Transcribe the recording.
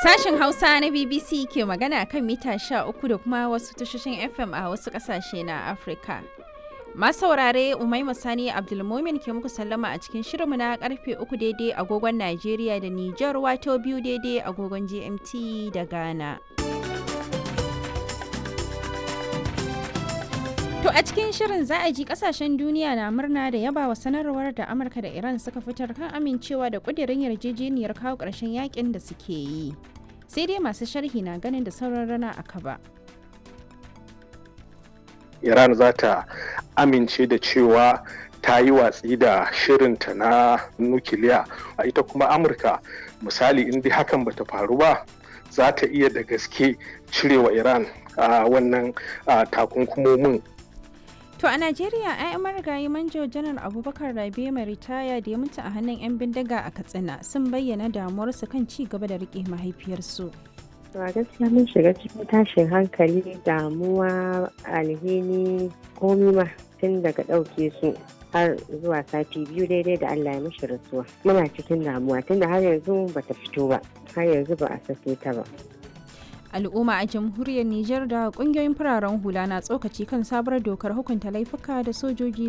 Sashen Hausa na BBC ke magana kan mita 13 da kuma wasu tashoshin FM a wasu ƙasashe na Afirka. Masu saurare Umaima Sani Abdulmumin ke muku sallama a cikin shirinmu na karfe 3 daidai agogon Najeriya da Nijar wato biyu daidai agogon GMT da Ghana. To a cikin shirin za a ji kasashen duniya na murna da yaba wa sanarwar da Amurka da Iran suka fitar kan amincewa da kudirin yarjejeniyar kawo ƙarshen yakin da suke yi. Sai dai masu sharhi na ganin da sauran rana a kaba. Iran za ta amince da cewa ta yi watsi da shirinta na nukiliya a ita kuma Amurka misali in dai hakan bata faru ba za ta iya da gaske cirewa Iran a wannan takunkumomin To a Najeriya, 'ya'yan marigayi manjo janar Abubakar Rabe mai ritaya da ya mutu a hannun 'yan bindiga a Katsina sun bayyana damuwarsu kan ci gaba da rike mahaifiyarsu. a gaskiya mun shiga cikin tashin hankali damuwa alhini komi ma tun daga ɗauke su har zuwa sati biyu daidai da Allah ya mishi rasuwa muna cikin damuwa tunda har yanzu bata fito ba har yanzu ba a sake ta ba al'umma a jamhuriyar Nijar da kungiyoyin fararen hula na tsokaci kan sabuwar dokar hukunta laifuka da sojoji